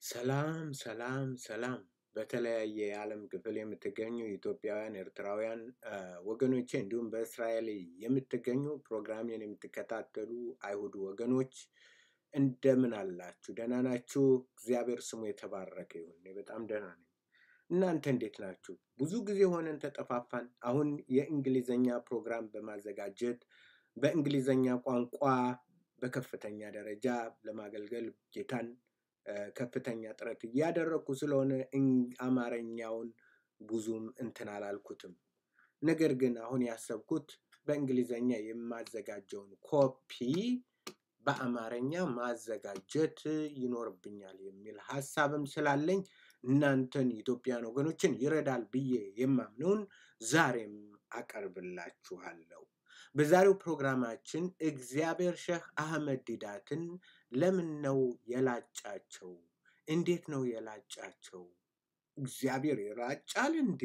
ሰላም ሰላም ሰላም በተለያየ የዓለም ክፍል የምትገኙ ኢትዮጵያውያን፣ ኤርትራውያን አ፣ ወገኖቼ እንዲሁም በእስራኤል የምትገኙ ፕሮግራሜን የምትከታተሉ አይሁድ ወገኖች እንደምን አላችሁ? ደህና ናችሁ? እግዚአብሔር ስሙ የተባረከ ይሁን። እኔ በጣም ደህና ነኝ። እናንተ እንዴት ናችሁ? ብዙ ጊዜ ሆነን ተጠፋፋን። አሁን የእንግሊዘኛ ፕሮግራም በማዘጋጀት በእንግሊዘኛ ቋንቋ በከፍተኛ ደረጃ ለማገልገል ጌታን አ፣ ከፍተኛ ጥረት እያደረግኩ ስለሆነ እን- አማርኛውን ብዙም እንትን አላልኩትም። ነገር ግን አሁን ያሰብኩት በእንግሊዘኛ የማዘጋጀውን ኮፒ በአማርኛ ማዘጋጀት ይኖርብኛል የሚል ሀሳብም ስላለኝ እናንተን ኢትዮጵያን ወገኖችን ይረዳል ብዬ የማምነውን ዛሬም አቀርብላችኋለሁ። በዛሬው ፕሮግራማችን እግዚአብሔር ሼህ አህመድ ዲዳትን ለምን ነው የላጫቸው? እንዴት ነው የላጫቸው? እግዚአብሔር ይራጫል እንዴ?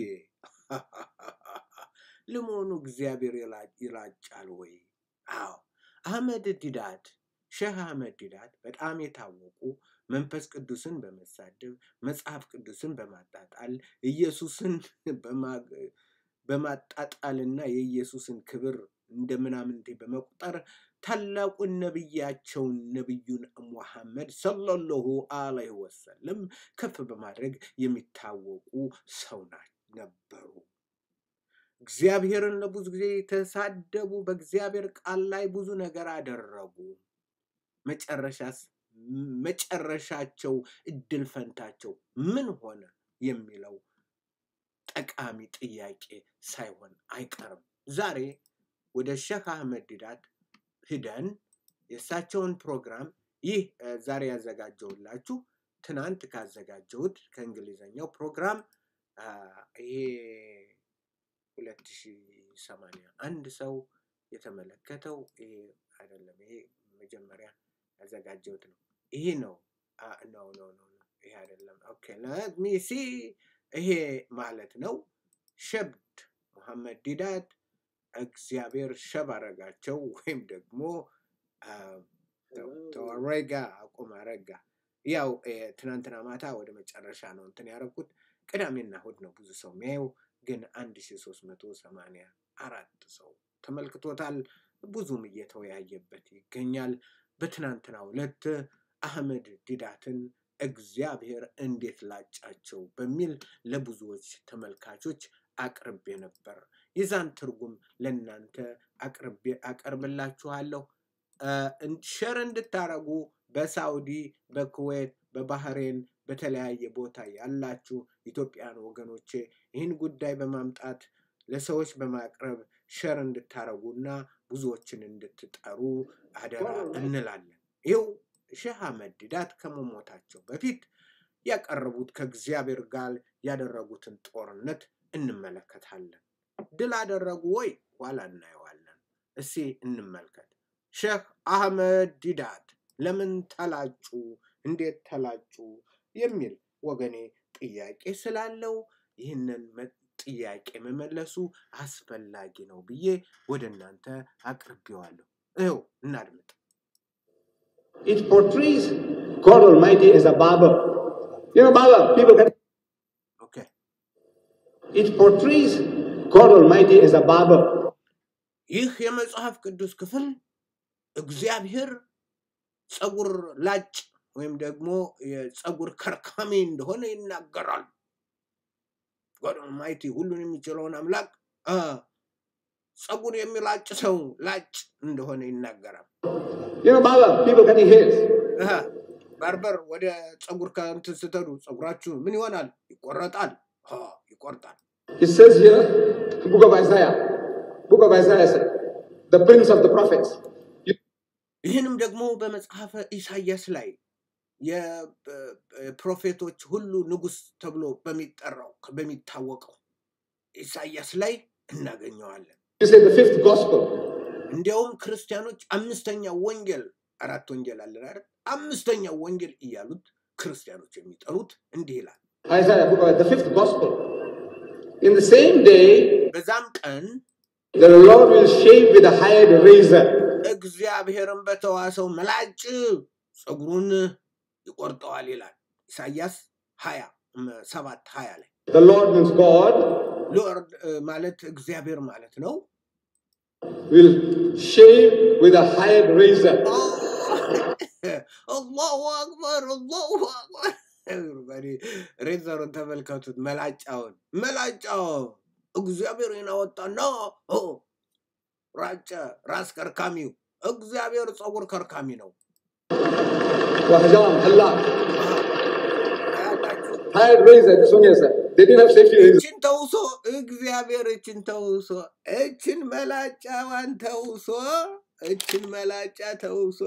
ለመሆኑ እግዚአብሔር ይላ- ይራጫል ወይ? አዎ፣ አህመድ ዲዳት ሼህ አህመድ ዲዳት በጣም የታወቁ መንፈስ ቅዱስን በመሳደብ መጽሐፍ ቅዱስን በማጣጣል ኢየሱስን በማ- በማጣጣልና የኢየሱስን ክብር እንደ ምናምንቴ በመቁጠር ታላቁን ነቢያቸውን ነቢዩን ሙሐመድ ሰለላሁ ዐለይሂ ወሰለም ከፍ በማድረግ የሚታወቁ ሰው ና- ነበሩ። እግዚአብሔርን ለብዙ ጊዜ የተሳደቡ፣ በእግዚአብሔር ቃል ላይ ብዙ ነገር አደረጉ። መጨረሻስ መጨረሻቸው እድል ፈንታቸው ምን ሆነ የሚለው ጠቃሚ ጥያቄ ሳይሆን አይቀርም። ዛሬ ወደ ሼህ አህመድ ዲዳት ሂደን የእሳቸውን ፕሮግራም ይህ እ፣ ዛሬ ያዘጋጀውላችሁ ትናንት ካዘጋጀሁት ከእንግሊዘኛው ፕሮግራም አ፣ ይሄ ሁለት ሺህ ሰማንያ አንድ ሰው የተመለከተው ይሄ አይደለም። ይሄ መጀመሪያ ያዘጋጀሁት ነው። ይሄ ነው ነው ነው ነው ይሄ አይደለም። ኦኬ let me see ይሄ ማለት ነው ሸብድ ሙሐመድ ዲዳት እግዚአብሔር ሸብ አረጋቸው ወይም ደግሞ አ፣ ተው ተው፣ አረጋ አቁም አረጋ። ያው እ፣ ትናንትና ማታ ወደ መጨረሻ ነው እንትን ያደረኩት። ቅዳሜና እሑድ ነው ብዙ ሰው የሚያየው፣ ግን አንድ ሺ ሶስት መቶ ሰማንያ አራት ሰው ተመልክቶታል። ብዙም እየተወያየበት ይገኛል። በትናንትናው ዕለት አህመድ ዲዳትን እግዚአብሔር እንዴት ላጫቸው በሚል ለብዙዎች ተመልካቾች አቅርቤ ነበር። የዛን ትርጉም ለእናንተ አቅርቤ አቀርብላችኋለሁ። አ፣ እን- ሸር እንድታረጉ በሳውዲ፣ በኩዌት፣ በባህሬን በተለያየ ቦታ ያላችሁ ኢትዮጵያን ወገኖቼ ይህን ጉዳይ በማምጣት ለሰዎች በማቅረብ ሸር እንድታረጉና ብዙዎችን እንድትጠሩ አደራ እንላለን። ይኸው ሼህ አህመድ ዲዳት ከመሞታቸው በፊት ያቀረቡት ከእግዚአብሔር ጋር ያደረጉትን ጦርነት እንመለከታለን። ድል አደረጉ ወይ? ኋላ እናየዋለን። እስኪ እንመልከት። ሼህ አህመድ ዲዳት ለምን ተላጩ? እንዴት ተላጩ? የሚል ወገኔ ጥያቄ ስላለው ይህንን መ- ጥያቄ መመለሱ አስፈላጊ ነው ብዬ ወደ እናንተ አቅርቤዋለሁ። ይኸው እናድምጥ። It portrays God Almighty as a barber. You know, barber, people can. ኦኬ It portrays God Almighty as a barber. ይህ የመጽሐፍ ቅዱስ ክፍል እግዚአብሔር ፀጉር ላጭ ወይም ደግሞ የፀጉር ከርካሚ እንደሆነ ይናገራል። ጎድ ኦልማይቲ ሁሉን የሚችለውን አምላክ አ፣ ፀጉር የሚላጭ ሰው ላጭ እንደሆነ ይናገራል። You know, barber, people cutting hairs. አሃ፣ ባርበር ወደ ፀጉር ከእንትን ስትሄዱ ፀጉራችሁ ምን ይሆናል? ይቆረጣል። አ፣ ይቆርጣል። It says here, book of Isaiah, book of Isaiah said, the prince of the prophets. You- ይህንም ደግሞ በመጽሐፈ ኢሳያስ ላይ የፕሮፌቶች ሁሉ ንጉስ ተብሎ በሚጠራው በሚታወቀው ኢሳያስ ላይ እናገኘዋለን። You say the fifth gospel. እንዲያውም ክርስቲያኖች አምስተኛ ወንጌል አራት ወንጌል አለን አይደል? አምስተኛ ወንጌል እያሉት ክርስቲያኖች የሚጠሩት እንዲህ ይላል። Isaiah, book of the fifth gospel. In the same day, በዛም ቀን the Lord will shave with a hired razor. እግዚአብሔርን በተዋሰው መላጭ ፀጉሩን ይቆርጠዋል ይላል። ኢሳያስ ሀያ እም፣ ሰባት ሀያ ላይ The Lord means God ሎርድ እ፣ ማለት እግዚአብሔር ማለት ነው። will shave with a hired razor. አላሁ አክበር አላሁ አክበር። everybody ሬዘሩን ተመልከቱት፣ መላጫውን መላጫው እግዚአብሔርን አወጣና ኦ፣ ራጨ። ራስ ከርካሚው እግዚአብሔር ፀጉር ከርካሚ ነው። وحجام حلاق አያላችሁ? hired razor. This one yes, sir. They didn't have safety razor. እችን ተውሶ እግዚአብሔር እችን ተውሶ እችን መላጫዋን ተውሶ እችን መላጫ ተውሶ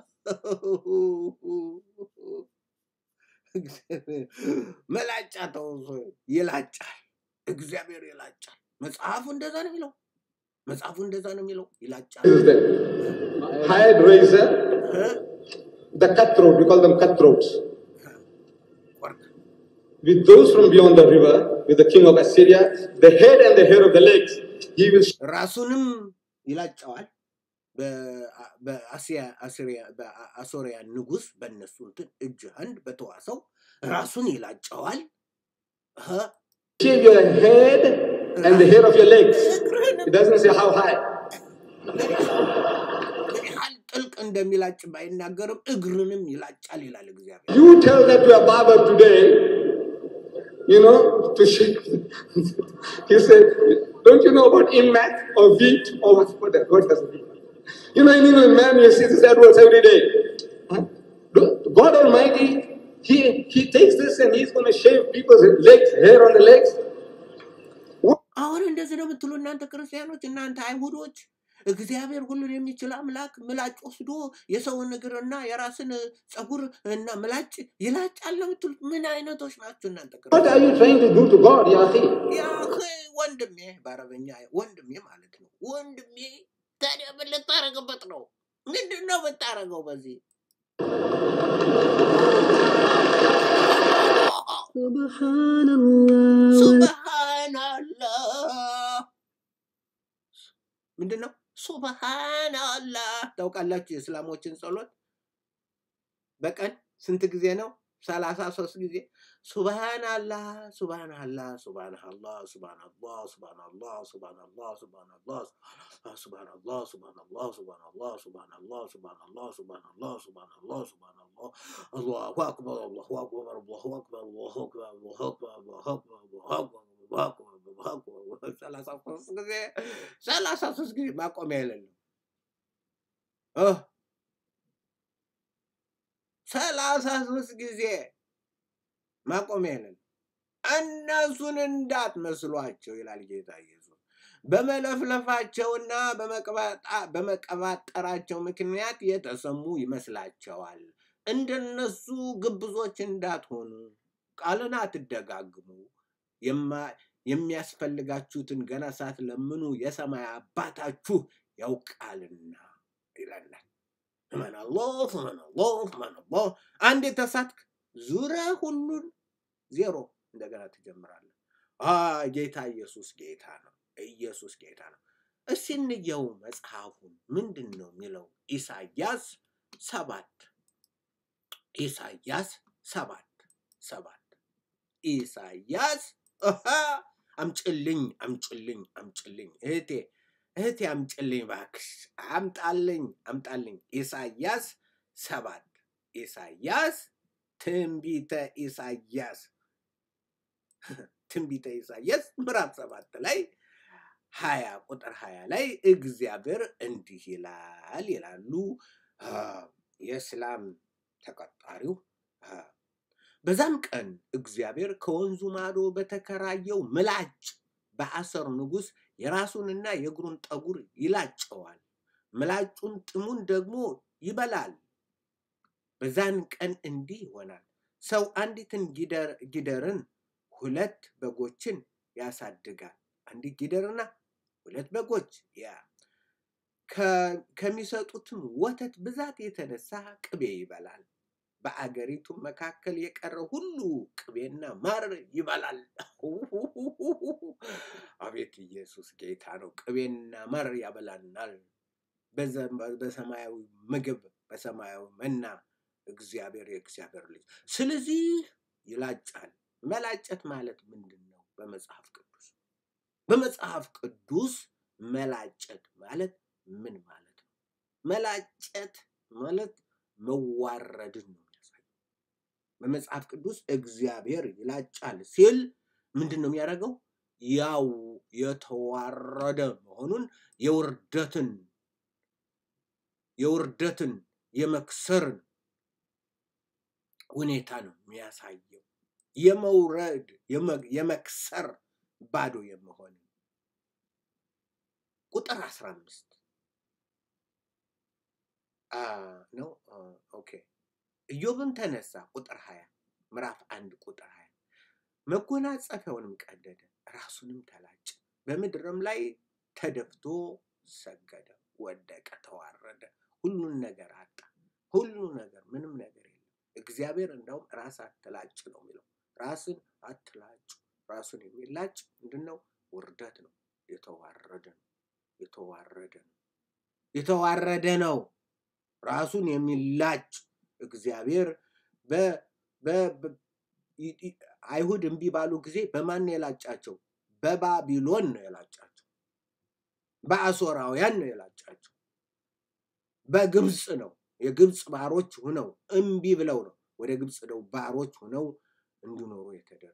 እግዚአብሔር መላጫ ተውሶ ይላጫል። እግዚአብሔር ይላጫል። መጽሐፉ እንደዛ ነው የሚለው። መጽሐፉ እንደዛ ነው የሚለው። ይላጫል። This is the hired razor. እ? The cutthroat. We call them cutthroats. ወርቅ With those from beyond the river, with the king of Assyria, the head and the hair of the legs, he will ራሱንም ይላጨዋል። በአ- በአሲያ- አሲሪያ- በአሶሪያ ንጉስ በእነሱ እንትን እጅ አንድ በተዋሰው ራሱን ይላጨዋል። እ? shave your head and the hair of your legs. እግርህንም It doesn't say how high. ምን ያህል ጥልቅ እንደሚላጭ ባይናገርም እግርንም ይላጫል ይላል እግዚአብሔር። You tell that to a barber today, you know, to shave. he said, Don't you know about immat or wheat or what? What, does- what does it mean? You know, in England, man, you see these adverts every day. Huh? God Almighty, he, he takes this and he's going to shave people's legs, hair on the legs. አሁን እንደዚህ ነው የምትሉ እናንተ ክርስቲያኖች፣ እናንተ አይሁዶች እግዚአብሔር ሁሉን የሚችል አምላክ ምላጭ ወስዶ የሰውን እግርና የራስን ፀጉር እና ምላጭ ይላጫል ነው የምትሉት? ምን አይነቶች ናቸው እናንተ What ክርስቲያኖች? are you trying to do to God, Yahi? ያ ወንድሜ፣ በአረበኛ ወንድሜ ማለት ነው። ወንድሜ ታዲያ ምን ልታረግበት ነው? ምንድን ነው የምታረገው በዚህ? ሱብሃናላህ ምንድን ነው? ሱብሃናላህ ታውቃላችሁ? የእስላሞችን ጸሎት በቀን ስንት ጊዜ ነው? ሰላሳ ሶስት ጊዜ ሱብሃናላህ ሱብሃናላህ ሱብሃናላህ ሱብሃናላህ ሱብሃናላህ ሱብሃናላህ ሱብሃናላህ ሱብሃናላህ ሱብሃናላህ ሱብሃናላህ ሱብሃናላህ ሱብሃናላህ ሱብሃናላህ ሱብሃናላህ ሱብሃናላህ አላሁ አክበር አላሁ አክበር አላሁ አክበር አላሁ አክበር አላሁ አክበር አላሁ አክበር አላሁ አክበር አላሁ አክበር አላሁ አክበር ሰላሳ ሶስት ጊዜ ሰላሳ ሶስት ጊዜ ማቆሚያ የሌለው እ ሰላሳ ሶስት ጊዜ ማቆሚያ የሌለው እነሱን እንዳትመስሏቸው ይላል ጌታ ኢየሱስ። በመለፍለፋቸውና በመቀባጣ- በመቀባጠራቸው ምክንያት የተሰሙ ይመስላቸዋል። እንደነሱ ግብዞች እንዳትሆኑ ቃልን አትደጋግሙ። የማ- የሚያስፈልጋችሁትን ገና ሳትለምኑ የሰማይ አባታችሁ ያውቃልና ይለናል። እመን አላህ እመን አላህ እመን አላህ። አንድ የተሳትክ ዙሪያ ሁሉን ዜሮ እንደገና ትጀምራለህ። አ ጌታ ኢየሱስ ጌታ ነው። ኢየሱስ ጌታ ነው። እስቲ እንየው መጽሐፉን ምንድን ነው የሚለው? ኢሳያስ ሰባት ኢሳያስ ሰባት ሰባት ኢሳያስ አሃ፣ አምጭልኝ አምጭልኝ አምጭልኝ እህቴ እህቴ አምጭልኝ እባክሽ አምጣልኝ አምጣልኝ። ኢሳያስ ሰባት ኢሳያስ ትንቢተ ኢሳያስ ትንቢተ ኢሳያስ ምዕራፍ ሰባት ላይ ሀያ ቁጥር ሀያ ላይ እግዚአብሔር እንዲህ ይላል ይላሉ አ፣ የእስላም ተቀጣሪው አ፣ በዛም ቀን እግዚአብሔር ከወንዙ ማዶ በተከራየው ምላጭ በአሰር ንጉሥ የራሱንና የእግሩን ጠጉር ይላጨዋል፣ ምላጩን ጥሙን ደግሞ ይበላል። በዛን ቀን እንዲህ ይሆናል፣ ሰው አንዲትን ጊደር- ጊደርን ሁለት በጎችን ያሳድጋል። አንዲት ጊደርና ሁለት በጎች ያ ከ- ከሚሰጡትም ወተት ብዛት የተነሳ ቅቤ ይበላል። በአገሪቱም መካከል የቀረ ሁሉ ቅቤና ማር ይበላል። አቤት ኢየሱስ ጌታ ነው። ቅቤና ማር ያበላናል። በዘ- በሰማያዊ ምግብ በሰማያዊ መና እግዚአብሔር የእግዚአብሔር ልጅ። ስለዚህ ይላጫል። መላጨት ማለት ምንድን ነው? በመጽሐፍ ቅዱስ በመጽሐፍ ቅዱስ መላጨት ማለት ምን ማለት ነው? መላጨት ማለት መዋረድን ነው የሚያሳየው። በመጽሐፍ ቅዱስ እግዚአብሔር ይላጫል ሲል ምንድን ነው የሚያደርገው? ያው የተዋረደ መሆኑን የውርደትን የውርደትን የመክሰርን ሁኔታ ነው የሚያሳየው። የመውረድ የመ- የመክሰር ባዶ የመሆን ቁጥር አስራ አምስት ነው። አ፣ ኦኬ ኢዮብም ተነሳ ቁጥር ሀያ ምዕራፍ አንድ ቁጥር ሀያ መጎናጸፊያውንም ቀደደ፣ ራሱንም ተላጨ፣ በምድርም ላይ ተደፍቶ ሰገደ፣ ወደቀ፣ ተዋረደ፣ ሁሉን ነገር አጣ። ሁሉ ነገር ምንም ነገር የለም። እግዚአብሔር እንደውም ራስ አትላጭ ነው የሚለው። ራስን አትላጩ። ራሱን የሚላጭ ምንድን ነው? ውርደት ነው። የተዋረደ ነው። የተዋረደ ነው። የተዋረደ ነው። ራሱን የሚላጭ እግዚአብሔር በ- በ- በ- ይ- ይ- አይሁድ እምቢ ባሉ ጊዜ በማን ነው የላጫቸው? በባቢሎን ነው የላጫቸው። በአሦራውያን ነው የላጫቸው። በግብፅ ነው። የግብፅ ባሮች ሁነው እምቢ ብለው ነው ወደ ግብፅ ነው ባሮች ሁነው እንዲኖሩ የተደረጉ።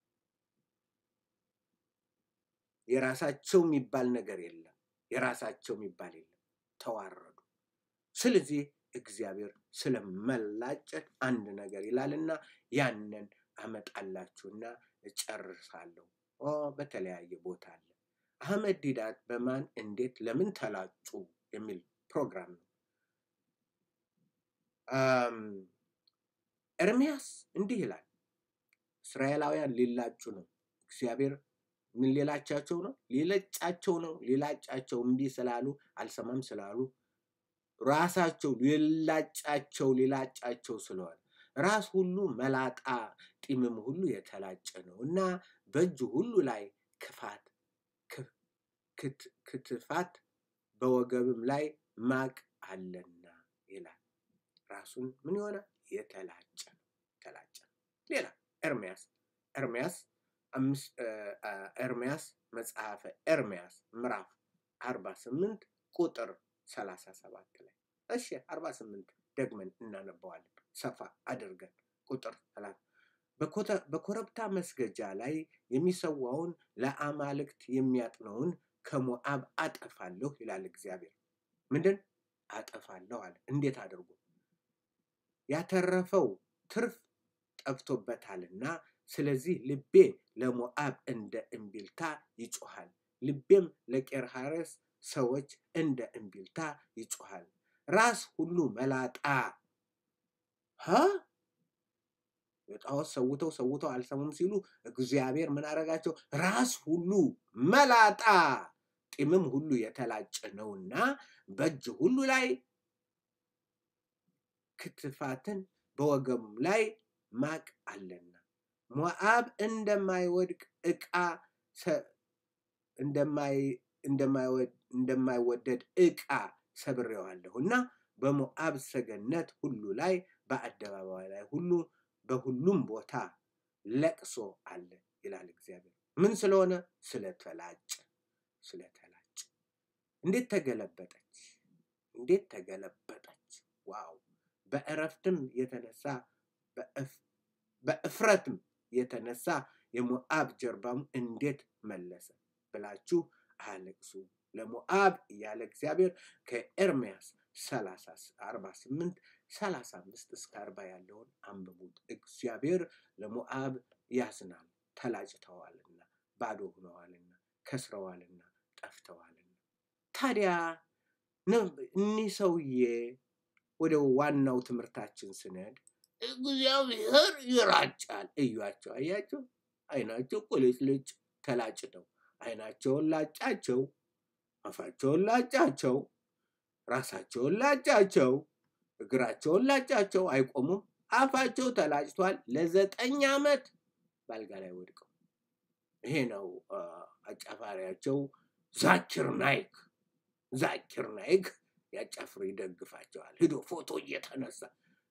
የራሳቸው የሚባል ነገር የለም። የራሳቸው የሚባል የለም። ተዋረዱ። ስለዚህ እግዚአብሔር ስለመላጨት አንድ ነገር ይላልና ያንን አመጣላችሁና እጨርሳለሁ። ኦ በተለያየ ቦታ አለ። አህመድ ዲዳት በማን እንዴት ለምን ተላጩ የሚል ፕሮግራም ነው። አም፣ ኤርምያስ እንዲህ ይላል፣ እስራኤላውያን ሊላጩ ነው። እግዚአብሔር ምን ሊላቻቸው ነው? ሊለጫቸው ነው። ሊላጫቸው እምቢ ስላሉ አልሰማም ስላሉ ራሳቸው ሊላጫቸው ሊላጫቸው ስለሆነ ራስ ሁሉ መላጣ ጢምም ሁሉ የተላጨ ነው እና በእጁ ሁሉ ላይ ክፋት ክፍ- ክት- ክትፋት በወገብም ላይ ማቅ አለና ይላል። ራሱን ምን የሆነ የተላጨ ነው፣ የተላጨ ነው። ሌላ ኤርምያስ ኤርምያስ አምስት እ፣ አ፣ ኤርምያስ መጽሐፈ ኤርምያስ ምዕራፍ አርባ ስምንት ቁጥር ሰላሳ ሰባት ላይ እሺ አርባ ስምንት ደግመን እናነበዋለን ሰፋ አድርገን ቁጥር ሰላሳ በኮተ- በኮረብታ መስገጃ ላይ የሚሰዋውን ለአማልክት የሚያጥነውን ከሞዓብ አጠፋለሁ ይላል እግዚአብሔር። ምንድን አጠፋለሁ አለ። እንዴት አድርጎ? ያተረፈው ትርፍ ጠፍቶበታልና፣ ስለዚህ ልቤ ለሞዓብ እንደ እምቢልታ ይጮሃል፣ ልቤም ለቄርሃሬስ ሰዎች እንደ እምቢልታ ይጮሃል። ራስ ሁሉ መላጣ ሀ የጣዖት ሰውተው ሰውተው አልሰሙም ሲሉ እግዚአብሔር ምን አደረጋቸው? ራስ ሁሉ መላጣ ጢምም ሁሉ የተላጨ ነውና በእጅ ሁሉ ላይ ክትፋትን በወገቡም ላይ ማቅ አለና ሞዓብ እንደማይወድቅ ዕቃ ሰ- እንደማይ- እንደማይወድ- እንደማይወደድ ዕቃ ሰብሬዋለሁ እና በሞዓብ ሰገነት ሁሉ ላይ በአደባባይ ላይ ሁሉ በሁሉም ቦታ ለቅሶ አለ ይላል እግዚአብሔር። ምን ስለሆነ? ስለተላጨ ስለተላጨ። እንዴት ተገለበጠች! እንዴት ተገለበጠች! ዋው! በእረፍትም የተነሳ በእፍ- በእፍረትም የተነሳ የሞዓብ ጀርባም እንዴት መለሰ ብላችሁ አለቅሱ ለሞዓብ እያለ እግዚአብሔር ከኤርምያስ 48 35 እስከ 40 ያለውን አንብቡት። እግዚአብሔር ለሞዓብ ያዝናል። ተላጭተዋልና፣ ባዶ ሆነዋልና፣ ከስረዋልና፣ ጠፍተዋልና። ታዲያ ነው እኒህ ሰውዬ ወደ ዋናው ትምህርታችን ስንሄድ እግዚአብሔር ይራጫል። እዩዋቸው፣ አያቸው፣ አይናቸው ቁልጭልጭ ተላጭተው፣ አይናቸውን ላጫቸው፣ አፋቸውን ላጫቸው፣ ራሳቸውን ላጫቸው፣ እግራቸውን ላጫቸው፣ አይቆሙም። አፋቸው ተላጭቷል። ለዘጠኝ ዓመት ባልጋ ላይ ወድቀው ይሄ ነው አ፣ አጫፋሪያቸው ዛኪር ናይክ። ዛኪር ናይክ ያጫፍሩ ይደግፋቸዋል። ሂዶ ፎቶ እየተነሳ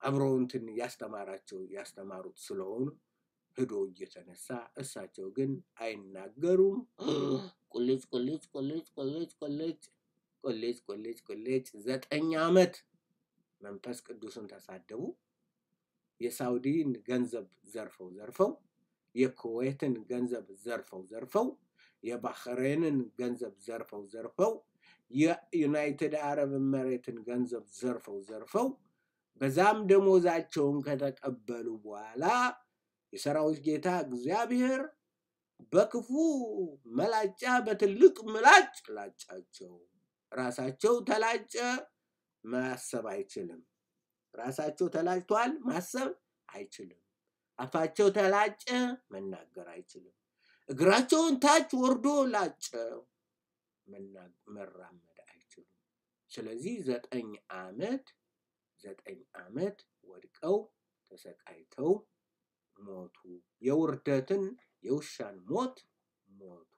አብረው እንትን ያስተማራቸው ያስተማሩት ስለሆኑ ሂዶ እየተነሳ እሳቸው ግን አይናገሩም። ቁልጭ ቁልጭ ቁልጭ ቁልጭ ቁልጭ ቁልጭ ቁልጭ ቁልጭ ዘጠኝ ዓመት መንፈስ ቅዱስን ተሳደቡ። የሳውዲን ገንዘብ ዘርፈው ዘርፈው የኩዌትን ገንዘብ ዘርፈው ዘርፈው የባህሬንን ገንዘብ ዘርፈው ዘርፈው የዩናይትድ አረብ ኤምሬትን ገንዘብ ዘርፈው ዘርፈው በዛም ደሞዛቸውን ከተቀበሉ በኋላ የሰራዊት ጌታ እግዚአብሔር በክፉ መላጫ በትልቅ ምላጭ ላጫቸው። ራሳቸው ተላጨ፣ ማሰብ አይችልም። ራሳቸው ተላጭቷል፣ ማሰብ አይችልም። አፋቸው ተላጨ፣ መናገር አይችልም። እግራቸውን ታች ወርዶ ላጨው፣ መራመድ አይችሉም። ስለዚህ ዘጠኝ ዓመት ዘጠኝ ዓመት ወድቀው ተሰቃይተው ሞቱ። የውርደትን የውሻን ሞት ሞቱ።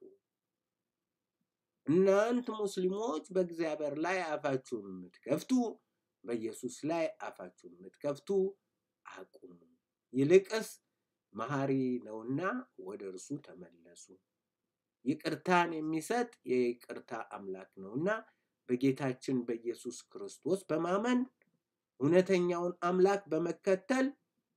እናንት ሙስሊሞች በእግዚአብሔር ላይ አፋችሁን የምትከፍቱ በኢየሱስ ላይ አፋችሁን የምትከፍቱ አቁሙ። ይልቅስ መሐሪ ነውና ወደ እርሱ ተመለሱ። ይቅርታን የሚሰጥ የይቅርታ አምላክ ነውና በጌታችን በኢየሱስ ክርስቶስ በማመን እውነተኛውን አምላክ በመከተል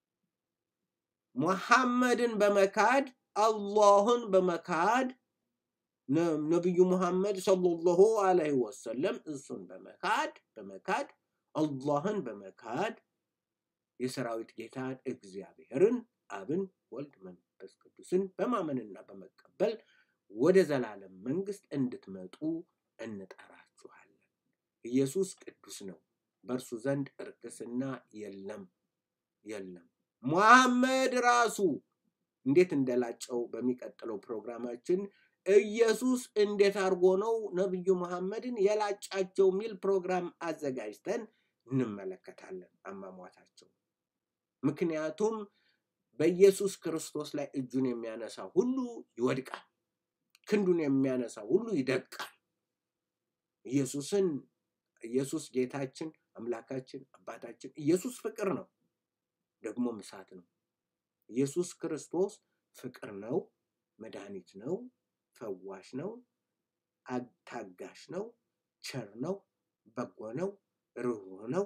ሙሐመድን በመካድ አላህን በመካድ ነቢዩ ሙሐመድ ሰለላሁ ዐለይሂ ወሰለም እሱን በመካድ በመካድ አላህን በመካድ የሰራዊት ጌታን እግዚአብሔርን አብን ወልድ መንፈስ ቅዱስን በማመንና በመቀበል ወደ ዘላለም መንግስት እንድትመጡ እንጠራችኋለን። ኢየሱስ ቅዱስ ነው። በእርሱ ዘንድ እርክስና የለም የለም። ሙሐመድ ራሱ እንዴት እንደላጨው በሚቀጥለው ፕሮግራማችን ኢየሱስ እንዴት አድርጎ ነው ነቢዩ መሐመድን የላጫቸው የሚል ፕሮግራም አዘጋጅተን እንመለከታለን አሟሟታቸው። ምክንያቱም በኢየሱስ ክርስቶስ ላይ እጁን የሚያነሳ ሁሉ ይወድቃል፣ ክንዱን የሚያነሳ ሁሉ ይደቃል። ኢየሱስን ኢየሱስ ጌታችን አምላካችን አባታችን ኢየሱስ ፍቅር ነው፣ ደግሞም እሳት ነው። ኢየሱስ ክርስቶስ ፍቅር ነው፣ መድኃኒት ነው፣ ፈዋሽ ነው፣ ታጋሽ ነው፣ ቸር ነው፣ በጎ ነው፣ ርኅሩህ ነው።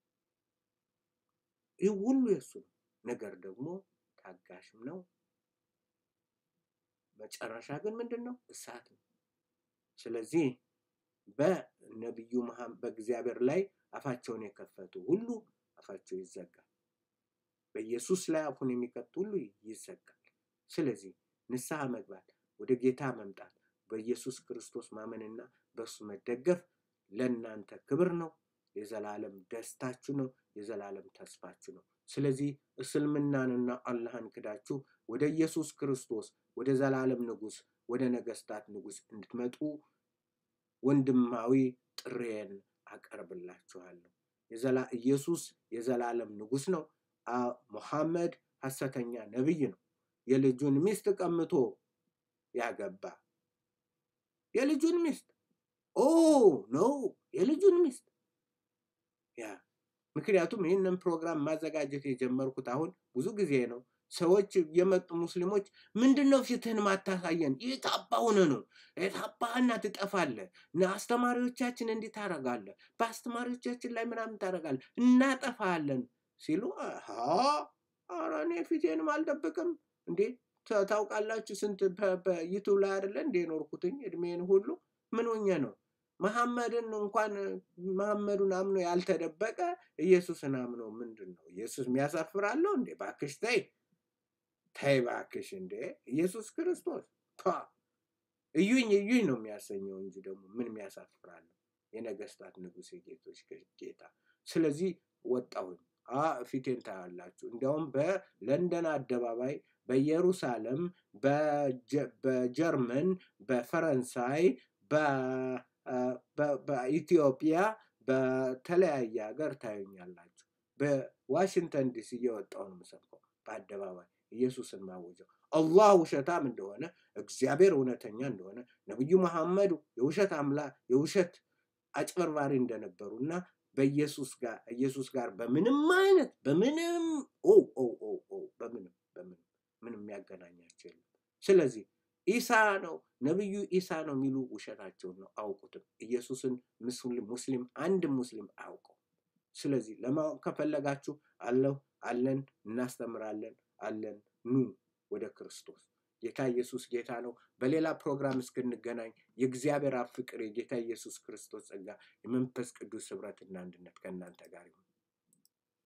ይህ ሁሉ የሱ ነው። ነገር ደግሞ ታጋሽም ነው። መጨረሻ ግን ምንድን ነው? እሳት ነው። ስለዚህ በነቢዩ በእግዚአብሔር ላይ አፋቸውን የከፈቱ ሁሉ አፋቸው ይዘጋል። በኢየሱስ ላይ አፉን የሚከፍት ሁሉ ይዘጋል። ስለዚህ ንስሐ መግባት፣ ወደ ጌታ መምጣት፣ በኢየሱስ ክርስቶስ ማመንና በእሱ መደገፍ ለእናንተ ክብር ነው። የዘላለም ደስታችሁ ነው። የዘላለም ተስፋችሁ ነው። ስለዚህ እስልምናንና አላህን ክዳችሁ ወደ ኢየሱስ ክርስቶስ ወደ ዘላለም ንጉስ ወደ ነገስታት ንጉስ እንድትመጡ ወንድማዊ ጥሬን አቀርብላችኋለሁ። ኢየሱስ የዘላለም ንጉስ ነው። ሙሐመድ ሐሰተኛ ነብይ ነው። የልጁን ሚስት ቀምቶ ያገባ የልጁን ሚስት ኦ ነው የልጁን ሚስት ያ ምክንያቱም ይህንን ፕሮግራም ማዘጋጀት የጀመርኩት አሁን ብዙ ጊዜ ነው። ሰዎች የመጡ ሙስሊሞች ምንድን ነው ፊትህን ማታሳየን? የታባሁን ነው የታባህና ትጠፋለህ። አስተማሪዎቻችን እንዲህ ታደርጋለህ፣ በአስተማሪዎቻችን ላይ ምናምን ታደርጋለህ፣ እናጠፋለን ሲሉ ኧረ እኔ ፊቴንም አልደብቅም እንዴ ታውቃላችሁ፣ ስንት በዩቱብ ላይ አይደለ እንዴ ኖርኩትኝ እድሜን ሁሉ ምን ሆኜ ነው መሐመድን እንኳን መሐመዱን አምኖ ያልተደበቀ ኢየሱስን አምኖ ምንድን ነው ኢየሱስ የሚያሳፍራለሁ እንዴ? ባክሽ ተይ ተይ ባክሽ እንዴ! ኢየሱስ ክርስቶስ እዩኝ እዩኝ ነው የሚያሰኘው እንጂ ደግሞ ምን የሚያሳፍራለሁ? የነገስታት ንጉሥ የጌቶች ጌታ። ስለዚህ ወጣሁኝ። ፊቴን ታያላችሁ። እንዲያውም በለንደን አደባባይ፣ በኢየሩሳሌም፣ በጀርመን፣ በፈረንሳይ፣ በኢትዮጵያ በተለያየ ሀገር ታዩኛላችሁ። በዋሽንግተን ዲሲ እየወጣሁ ነው የምሰብከው በአደባባይ ኢየሱስን ማወጀው። አላህ ውሸታም እንደሆነ እግዚአብሔር እውነተኛ እንደሆነ ነቢዩ መሐመድ የውሸት አምላ የውሸት አጭበርባሪ እንደነበሩ እና በኢየሱስ ጋር ኢየሱስ ጋር በምንም አይነት በምንም ኦ ኦ ኦ ኦ በምንም በምንም ምንም የሚያገናኛቸው የለም። ስለዚህ ኢሳ ነው ነብዩ ኢሳ ነው የሚሉ ውሸታቸውን ነው፣ አውቁትም። ኢየሱስን ሙስሊም ሙስሊም አንድ ሙስሊም አያውቀው። ስለዚህ ለማወቅ ከፈለጋችሁ አለሁ አለን እናስተምራለን አለን ኑ ወደ ክርስቶስ። ጌታ ኢየሱስ ጌታ ነው። በሌላ ፕሮግራም እስክንገናኝ የእግዚአብሔር አብ ፍቅር፣ የጌታ ኢየሱስ ክርስቶስ ጸጋ፣ የመንፈስ ቅዱስ ህብረትና አንድነት ከእናንተ ጋር ይሁን።